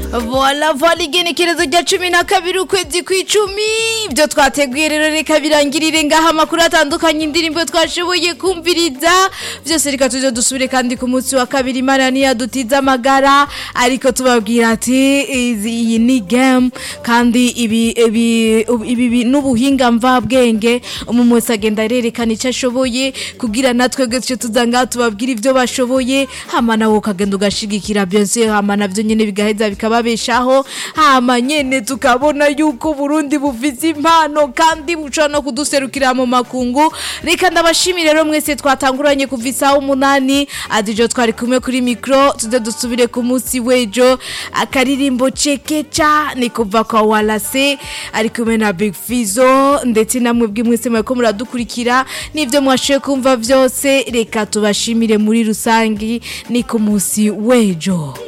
vola vola igenekerezo rya cumi na kabiri ukwezi kw'icumi ibyo twateguye rero reka birangirire ngaha amakuru atandukanye indirimbo twashoboye kumviriza byose reka tujye dusubire kandi ku munsi wa kabiri imana ntiyadutize amagara ariko tubabwira ati izi- iyi ni game kandi ibi ibi ibi n'ubuhinga mvabwenge umuntu wese agenda arerekana icyo ashoboye kugira natwe gutyo tuza ngaha tubabwira ibyo bashoboye hama nawe ukagenda ugashigikira byose hama nabyo nyine bigaheza bikababeshaho hama nyene tukabona yuko Burundi bufise impano kandi bushobora no kuduserukira mu makungu reka ndabashimire rero mwese twatanguranye kuva isaha umunani adijo twari kumwe kuri mikro tuze dusubire ku munsi w'ejo akaririmbo cekeca ni kuva kwa walase ari kumwe na big fizo ndetse namwe bw'imwese mwariko muradukurikira n'ivyo mwashoboye kumva vyose reka tubashimire muri rusangi ni ku munsi w'ejo